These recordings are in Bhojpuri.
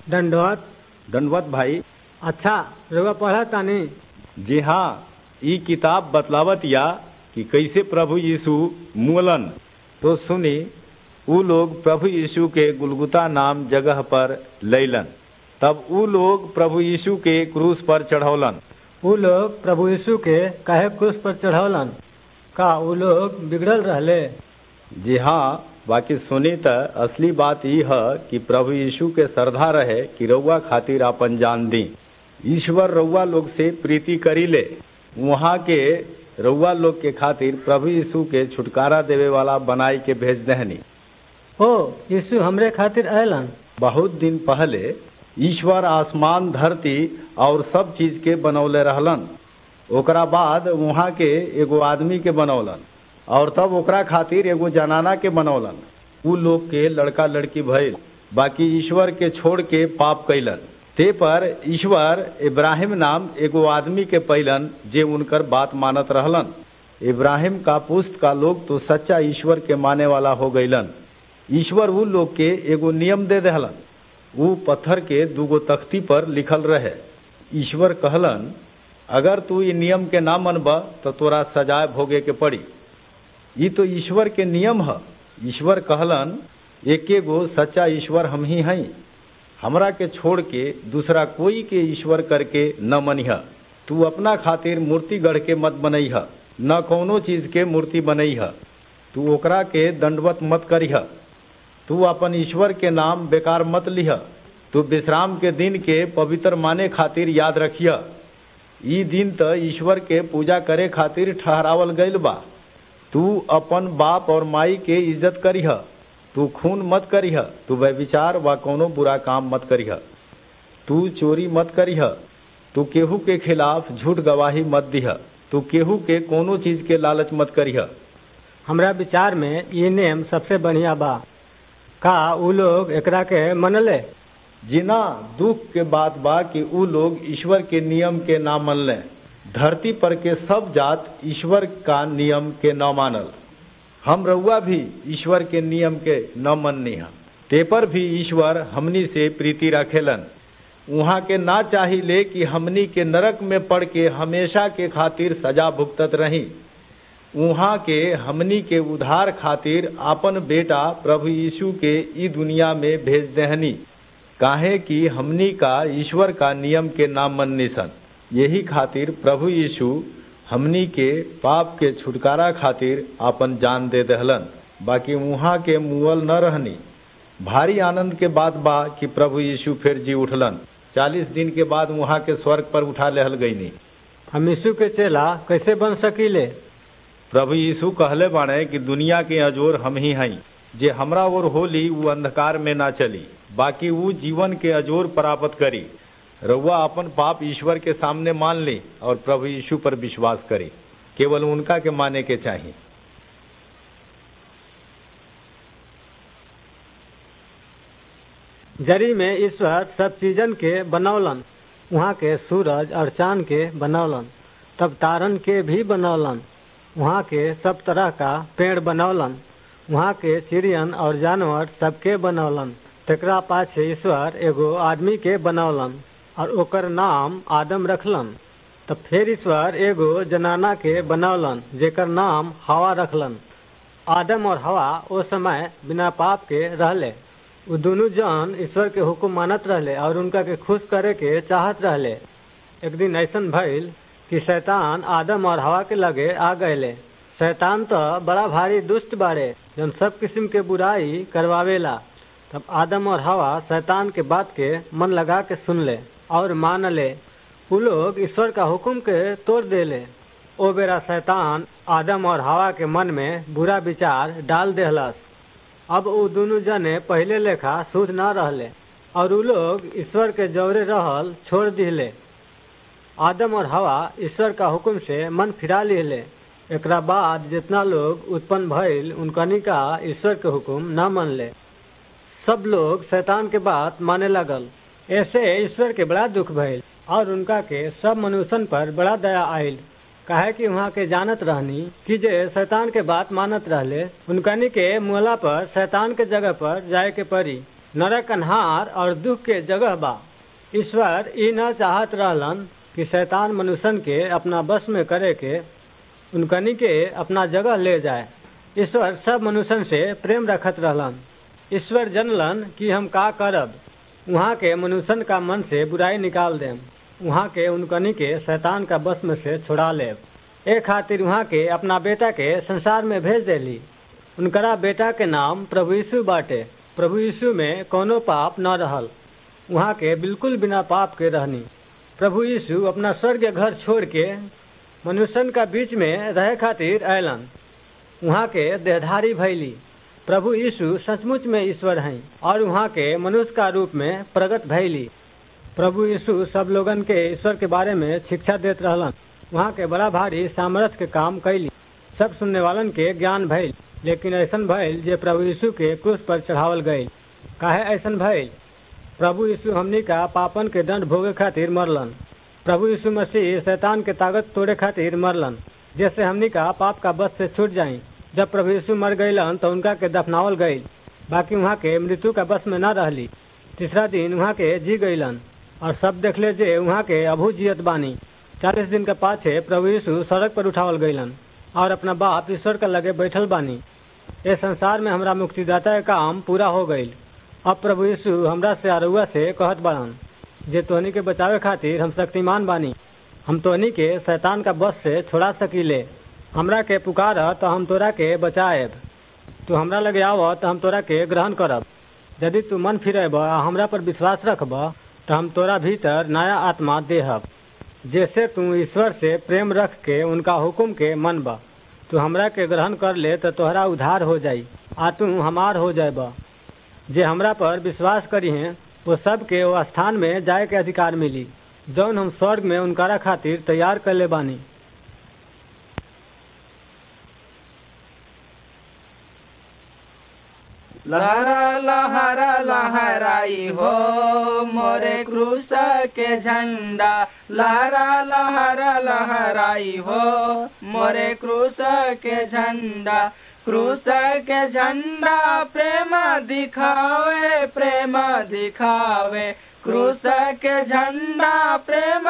दंडवत दंडवत भाई अच्छा रउआ पढ़ा तानी जी हाँ ई किताब बतलावत या कि कैसे प्रभु यीशु मूलन तो सुनी ऊ लोग प्रभु यीशु के गुलगुता नाम जगह पर लैलन तब ऊ लोग प्रभु यीशु के क्रूस पर चढ़ौलन ऊ लोग प्रभु यीशु के काहे क्रूस पर चढ़ौलन का ऊ लोग बिगड़ल रहले जी हाँ बाकी सुनी त असली बात ई है कि प्रभु यीशु के श्रद्धा रहे कि रउआ खातिर आपन जान दी ईश्वर रउआ लोग से प्रीति करी ले वहाँ के रउआ लोग के खातिर प्रभु यीशु के छुटकारा देवे वाला बनाई के भेज दहनी ओ यीशु हमरे खातिर अयलन बहुत दिन पहले ईश्वर आसमान धरती और सब चीज के बनौले रहलन ओकरा बाद वहाँ के एगो आदमी के बनौलन और तब ओकरा खातिर एगो जनाना के बनौलन उ लोग के लड़का लड़की भइल बाकी ईश्वर के छोड़ के पाप कैलन ते पर ईश्वर इब्राहिम नाम एगो आदमी के पैलन जे उनकर बात मानत रहलन इब्राहिम का पुस्त का लोग तो सच्चा ईश्वर के माने वाला हो गईलन ईश्वर उ लोग के एगो नियम दे दहलन उ पत्थर के दूगो तख्ती पर लिखल रहे ईश्वर कहलन अगर तू ई नियम के ना मनब तो तोरा सजाए भोगे के पड़ी ई तो ईश्वर के नियम है ईश्वर कहलन एके गो सच्चा ईश्वर हम ही हई हमरा के छोड़ के दूसरा कोई के ईश्वर करके न मनिह तू अपना खातिर मूर्ति गढ़ के मत बनैह न कौनो चीज के मूर्ति बनैह तू ओकरा के दंडवत मत करिह तू अपन ईश्वर के नाम बेकार मत लिह तू विश्राम के दिन के पवित्र माने खातिर याद रखिय ई दिन त ईश्वर के पूजा करे खातिर ठहरावल गईल बा तू अपन बाप और माई के इज्जत करिह तू खून मत करिह तू व्यविचार व कोनो बुरा काम मत करिह तू चोरी मत करिह तू केहू के खिलाफ झूठ गवाही मत दिह तू केहू के कोनो चीज के लालच मत करिह हमरा विचार में ये नेम सबसे बढ़िया बा का ऊ लोग एकरा के मनले जिना दुख के बात बा कि ऊ लोग ईश्वर के नियम के ना मनले धरती पर के सब जात ईश्वर का नियम के न मानल हम रउआ भी ईश्वर के नियम के न मननी है ते पर भी ईश्वर हमनी से प्रीति रखेलन वहाँ के ना चाहिए कि हमनी के नरक में पड़ के हमेशा के खातिर सजा भुगतत रही वहाँ के हमनी के उधार खातिर अपन बेटा प्रभु यीशु के ई दुनिया में भेज देहनी काहे कि हमनी का ईश्वर का नियम के नाम मननी सन यही खातिर प्रभु यीशु हमनी के पाप के छुटकारा खातिर अपन जान दे दहलन बाकी वहाँ के मुअल न रहनी भारी आनंद के बात बा कि प्रभु यीशु फिर जी उठलन चालीस दिन के बाद वहाँ के स्वर्ग पर उठा लेहल गईनी हम यीशु के चेला कैसे बन सकीले प्रभु यीशु कहले बाणे कि दुनिया के अजोर हम ही हई जे हमरा ओर होली वो अंधकार में ना चली बाकी वो जीवन के अजोर प्राप्त करी रउआ अपन पाप ईश्वर के सामने मान ली और प्रभु यीशु पर विश्वास करी केवल उनका के माने के चाहिए जरी में ईश्वर सब चीजन के बनौलन वहाँ के सूरज और चांद के बनौलन तब तारन के भी बनौलन वहाँ के सब तरह का पेड़ बनौलन वहाँ के चिड़ियन और जानवर सबके बनौलन तकरा पाछे ईश्वर एगो आदमी के बनौलन और ओकर नाम आदम रखलन तब फिर ईश्वर एगो जनाना के बनौलन जेकर नाम हवा रखलन आदम और हवा ओ समय बिना पाप के रहले उ दोनों जन ईश्वर के हुक्म मानत रहले और उनका के खुश करे के चाहत रहले एक दिन ऐसन भइल कि शैतान आदम और हवा के लगे आ गए शैतान तो बड़ा भारी दुष्ट बाड़े जन सब किस्म के बुराई करवावेला तब आदम और हवा शैतान के बात के मन लगा के सुन ले और मान ले उ लोग ईश्वर का हुक्म के तोड़ देले ओ बेरा शैतान आदम और हवा के मन में बुरा विचार डाल देहलस अब उ दोनों जने पहले लेखा शुद्ध न रहले और उ लोग ईश्वर के जौरे रहल छोड़ दिले आदम और हवा ईश्वर का हुक्म से मन फिरा लिहले एकरा बाद जितना लोग उत्पन्न भइल उनकनी का ईश्वर के हुक्म न मनले सब लोग शैतान के बात माने लगल ऐसे ईश्वर के बड़ा दुख भइल और उनका के सब मनुष्यन पर बड़ा दया आयल काहे कि वहाँ के जानत रहनी कि जे शैतान के बात मानत रहले उनकनी के मुहला पर शैतान के जगह पर जाए के पड़ी नरक अन्हार और दुख के जगह बा ईश्वर ई न चाहत रहलन कि शैतान मनुष्यन के अपना बस में करे के उनकनी के अपना जगह ले जाए ईश्वर सब मनुष्यन से प्रेम रखत रहलन ईश्वर जनलन कि हम का करब वहाँ के मनुष्यन का मन से बुराई निकाल देम वहाँ के उनकनी के शैतान का बस में से छुड़ा लेब ए खातिर वहाँ के अपना बेटा के संसार में भेज देली उनकरा बेटा के नाम प्रभु यीशु बाटे प्रभु यीशु में कोनो पाप न रहल वहाँ के बिल्कुल बिना पाप के रहनी प्रभु यीशु अपना स्वर्ग घर छोड़ के मनुष्यन का बीच में रहे खातिर अयलन वहाँ के देहधारी भैली प्रभु यीशु सचमुच में ईश्वर हैं और वहाँ के मनुष्य का रूप में प्रकट भैली प्रभु यीशु सब लोगन के ईश्वर के बारे में शिक्षा देत रहलन वहाँ के बड़ा भारी सामर्थ्य के काम कैली सब सुनने वालन के ज्ञान भइल लेकिन ऐसन भइल जे प्रभु यीशु के क्रूस पर चढ़ावल गई काहे ऐसन भइल प्रभु यीशु हमनी का पापन के दंड भोगे खातिर मरलन प्रभु यीशु मसीह शैतान के ताकत तोड़े खातिर मरलन जैसे हमनी का पाप का बस से छूट जाई जब प्रभु यीशु मर गईलन तो उनका के दफनावल गई बाकी वहाँ के मृत्यु का बस में न रहली तीसरा दिन वहाँ के जी गईलन और सब देखले जे वहाँ के अभू जियत बानी चालीस दिन के पाछे प्रभु यीशु सड़क पर उठावल गईलन और अपना बाप ईश्वर के लगे बैठल बानी इस संसार में हमरा मुक्तिदाता के काम पूरा हो गईल अब प्रभु यीशु हमरा से अरुआ से कहत बाड़न जे तोहनी के बचावे खातिर हम शक्तिमान बानी हम तोहनी के शैतान का बस से छोड़ा सकीले हमरा के पुकार तो हम तोरा के बचाएब तू हमरा लगे आव तो हम तोरा के ग्रहण करब यदि तू मन फिरेब आ हमरा पर विश्वास रखब तो हम तोरा भीतर नया आत्मा देहब जैसे तू ईश्वर से प्रेम रख के उनका हुक्म के मनब तू हमरा के ग्रहण कर ले तो तोहरा उधार हो जाई आ तू हमार हो जाएब जे हमरा पर विश्वास करी हैं वो सब के वो स्थान में जाए के अधिकार मिली जौन हम स्वर्ग में उनकारा खातिर तैयार कर ले बानी लहरा लहरा लहराई हो मोरे क्रूस के झंडा लहरा लहरा लहराई हो मोरे क्रूस के झंडा क्रूस के झंडा प्रेम दिखावे प्रेम दिखावे क्रूस के झंडा प्रेम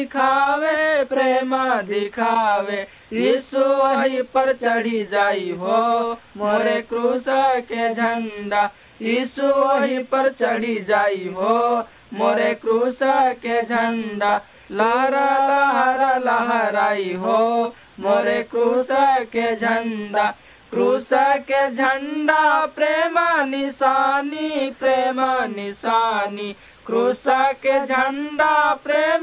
दिखावे प्रेम दिखावे यीशु वही पर चढ़ी जाई हो मोरे क्रूस के झंडा यीशु वही पर चढ़ी जाई हो मोरे क्रूस के झंडा लहरा लहरा लहराई हो मोरे क्रूस के झंडा क्रूस के झंडा प्रेम निशानी प्रेम निशानी क्रूस के झंडा प्रेम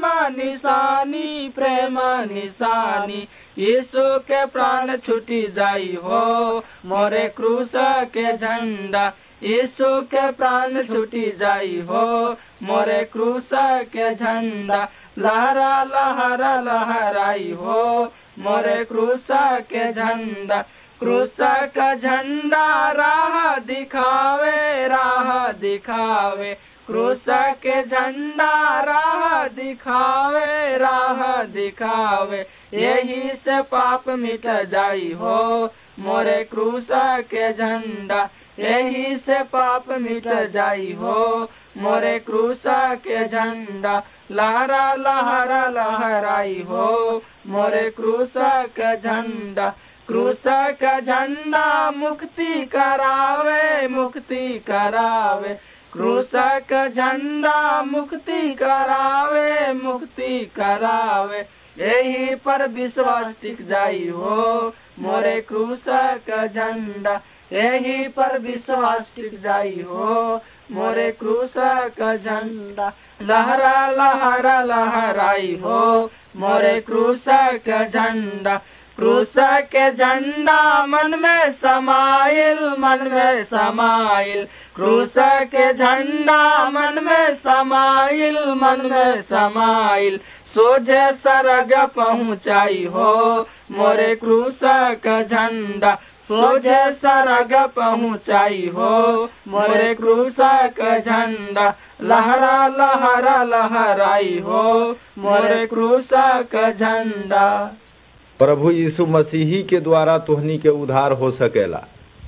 निशानी प्रेम निशानी यीशु के प्राण छुटी जाई हो मोरे क्रूस के झंडा यीशु के प्राण छुटी जाई हो मोरे क्रूस के झंडा लहरा लहरा लहराई हो मोरे क्रूस के झंडा क्रूस का झंडा राह दिखावे राह दिखावे क्रूस के झंडा राह दिखावे राह दिखावे यही से पाप मिट जाई हो मोरे क्रूस के झंडा यही से पाप मिट जाई हो मोरे क्रूस के झंडा लहरा लहरा लहराई हो मोरे क्रूस का झंडा क्रूस का झंडा मुक्ति करावे मुक्ति करावे क्रूस का झंडा मुक्ति करावे मुक्ति करावे यही पर विश्वास टिक जाई हो मोरे क्रूस का झंडा यही पर विश्वास टिक जाई हो मोरे क्रूस का झंडा लहरा लहरा लहराई हो मोरे क्रूस का झंडा क्रूस के झंडा मन में समाइल मन में समाइल क्रूस के झंडा मन में समाइल मन में समाइल सोझे सरग पहुँचाई हो मोरे क्रूस का झंडा सोझे सरग पहुँचाई हो मोरे क्रूस का झंडा लहरा लहरा लहराई हो मोरे क्रूस का झंडा प्रभु यीशु मसीही के द्वारा तोहनी के उद्धार हो सकेला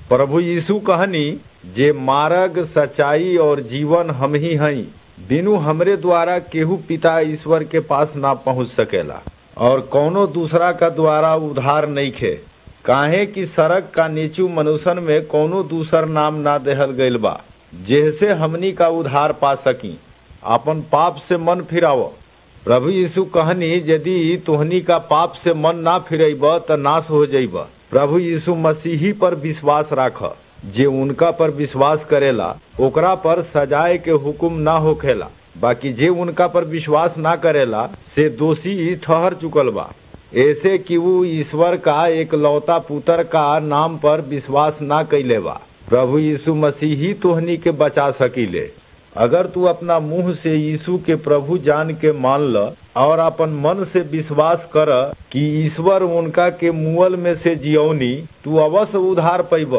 प्रभु यीशु कहनी जे मार्ग सच्चाई और जीवन हम ही हई बिनु हमरे द्वारा केहू पिता ईश्वर के पास ना पहुंच सकेला और कौनो दूसरा का द्वारा उधार नहीं खे काहे कि सड़क का नीचू मनुष्यन में कौनो दूसर नाम ना देहल गईल बा जेहसे हमनी का उधार पा सकी अपन पाप से मन फिराव प्रभु यीशु कहनी यदि तुहनी का पाप से मन ना फिरेब त नाश हो जाइब प्रभु यीशु मसीही पर विश्वास राख जे उनका पर विश्वास करेला ओकरा पर सजाए के हुक्म ना होखेला बाकी जे उनका पर विश्वास ना करेला से दोषी ठहर चुकल बा ऐसे कि वो ईश्वर का एक लौता पुत्र का नाम पर विश्वास ना कैले बा प्रभु यीशु मसीह ही तोहनी के बचा सकीले अगर तू अपना मुंह से यीशु के प्रभु जान के मान ल और अपन मन से विश्वास कर कि ईश्वर उनका के मुअल में से जियौनी तू अवश्य उधार पैब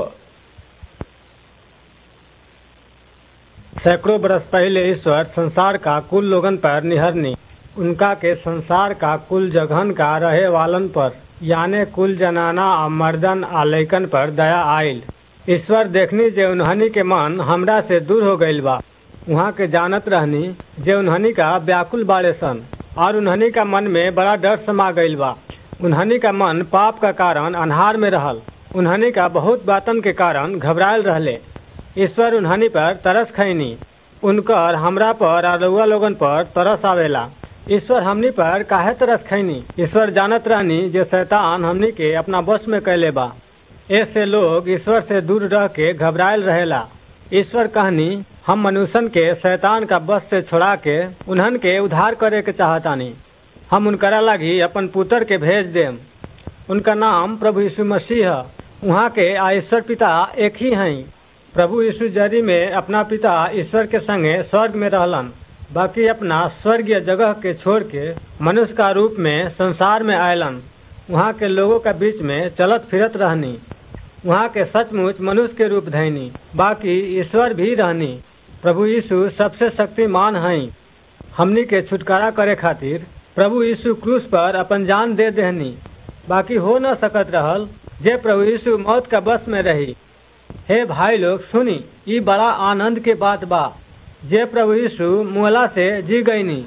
सैकड़ों बरस पहले ईश्वर संसार का कुल लोगन पर निहरनी उनका के संसार का कुल जगहन का रहे वालन पर यानी कुल जनाना आ मर्दन आ लैकन पर दया आयल ईश्वर देखनी जे उन्हनी के मन हमरा से दूर हो गईल बा वहाँ के जानत रहनी जे उन्हनी का व्याकुल बाड़े सन और उन्हनी का मन में बड़ा डर समा गईल बा उन्हनी का मन पाप का कारण अनहार में रहल उन्हनी का बहुत बातन के कारण घबरायल रहले ईश्वर उन्हनी पर तरस खैनी उनकर हमरा पर और रउआ लोगन पर तरस आवेला ईश्वर हमनी पर काहे तरस खैनी ईश्वर जानत रहनी जे शैतान हमनी के अपना बस में कैले बा ऐसे लोग ईश्वर से दूर रह के घबरायल रहेला ईश्वर कहनी हम मनुष्यन के शैतान का बस से छोड़ा के उन्हन के उद्धार करे के चाहतानी हम उनकरा लगी अपन पुत्र के भेज देम उनका नाम प्रभु यीशु मसीह है वहाँ के आ ईश्वर पिता एक ही हैं प्रभु यीशु जरी में अपना पिता ईश्वर के संगे स्वर्ग में रहलन बाकी अपना स्वर्गीय जगह के छोड़ के मनुष्य का रूप में संसार में आयलन वहाँ के लोगों के बीच में चलत फिरत रहनी वहाँ के सचमुच मनुष्य के रूप धैनी बाकी ईश्वर भी रहनी प्रभु यीशु सबसे शक्तिमान हैं हमनी के छुटकारा करे खातिर प्रभु यीशु क्रूस पर अपन जान दे देहनी बाकी हो न सकत रहल जे प्रभु यीशु मौत का बस में रही हे भाई लोग सुनी ई बड़ा आनंद के बात बा जे प्रभु यीशु मुहला से जी गईनी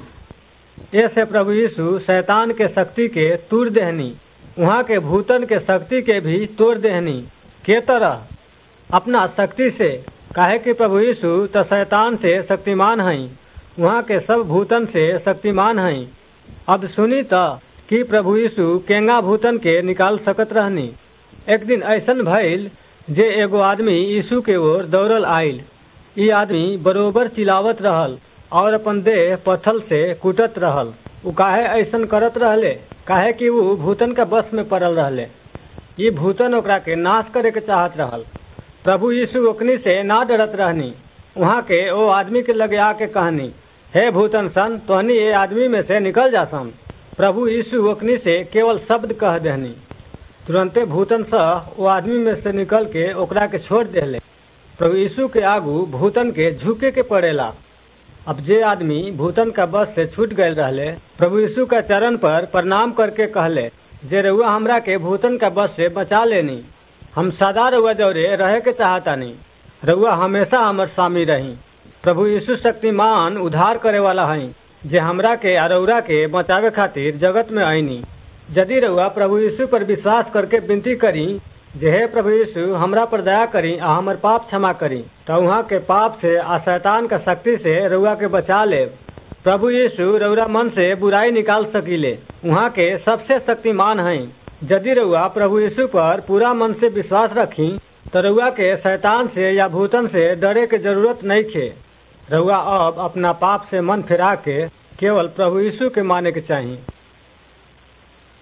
ऐसे प्रभु यीशु शैतान के शक्ति के तूर देहनी वहाँ के भूतन के शक्ति के भी तोड़ देहनी के तरह अपना शक्ति से काहे कि प्रभु यीशु तो शैतान से शक्तिमान हैं वहाँ के सब भूतन से शक्तिमान हैं अब सुनी तो कि प्रभु यीशु केंगा भूतन के निकाल सकत रहनी एक दिन ऐसन भइल जे एगो आदमी यीशु के ओर दौड़ल आयल ई आदमी बरोबर चिल्लावत रहल और अपन देह पत्थल से कूटत रहल उ काहे ऐसन करत रहले काहे कि उ भूतन का बस में पड़ल रहले ई भूतन ओकरा के नाश करे के चाहत रहल प्रभु यीशु ओकनी से ना डरत रहनी वहाँ के ओ आदमी के लगे आके कहनी हे भूतन सन तोहनी ये आदमी में से निकल जा सन प्रभु यीशु ओकनी से केवल शब्द कह देहनी तुरंते भूतन सह वो आदमी में से निकल के ओकरा के छोड़ देले प्रभु यीशु के आगू भूतन के झुके के पड़ेला अब जे आदमी भूतन का बस से छूट गए रहले प्रभु यीशु का चरण पर प्रणाम करके कहले जे रउआ हमरा के भूतन का बस से बचा लेनी हम सदा रउआ जौरे रहे के चाहतानी रउआ हमेशा हमर स्वामी रही प्रभु यीशु शक्तिमान उद्धार करे वाला हई जे हमरा के अरौरा के बचावे खातिर जगत में आईनी यदि रउआ प्रभु यीशु पर विश्वास करके विनती करी जे हे प्रभु यीशु हमरा पर दया करी आ हमर पाप क्षमा करी तो वहाँ के पाप से आ शैतान का शक्ति से रउआ के बचा ले प्रभु यीशु रउरा मन से बुराई निकाल सकीले वहाँ के सबसे शक्तिमान हैं यदि रउआ प्रभु यीशु पर पूरा मन से विश्वास रखी तो रउआ के शैतान से या भूतन से डरे के जरूरत नहीं खे रउआ अब अपना पाप से मन फिरा के केवल प्रभु यीशु के माने के चाहिए